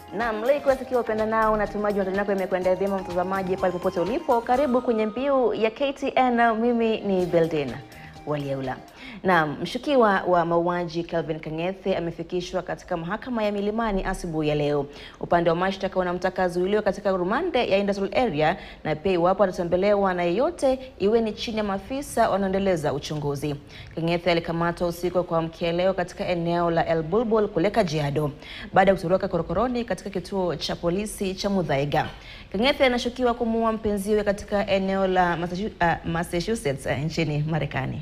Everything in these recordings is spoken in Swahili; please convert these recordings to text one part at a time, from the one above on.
Naam, leo ikiwa sikia upenda nao natumaji matani yako yamekwenda vyema mtazamaji pale popote ulipo. Karibu kwenye mbiu ya KTN. Mimi ni Beldin Waliaula. Naam, mshukiwa wa mauaji Kelvin Kang'ethe amefikishwa katika mahakama ya Milimani asubuhi ya leo. Upande wa mashtaka unamtaka azuiliwe katika rumande ya industrial area na pia iwapo atatembelewa na yeyote iwe ni chini ya maafisa wanaoendeleza uchunguzi. Kang'ethe alikamatwa usiku wa kuamkia leo katika eneo la El Bulbul kule Kajiado baada ya kutoroka korokoroni katika kituo cha polisi cha Muthaiga. Kang'ethe anashukiwa kumuua mpenziwe katika eneo la Massachu- uh, Massachusetts uh, nchini Marekani.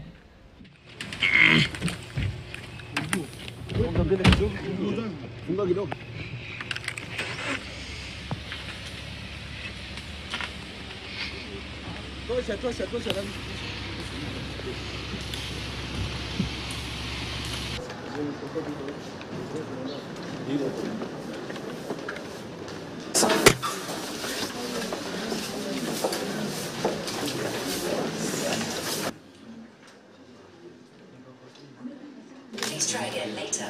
Please try again later.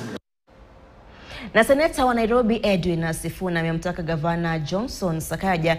Na seneta wa Nairobi Edwin Sifuna amemtaka gavana Johnson Sakaja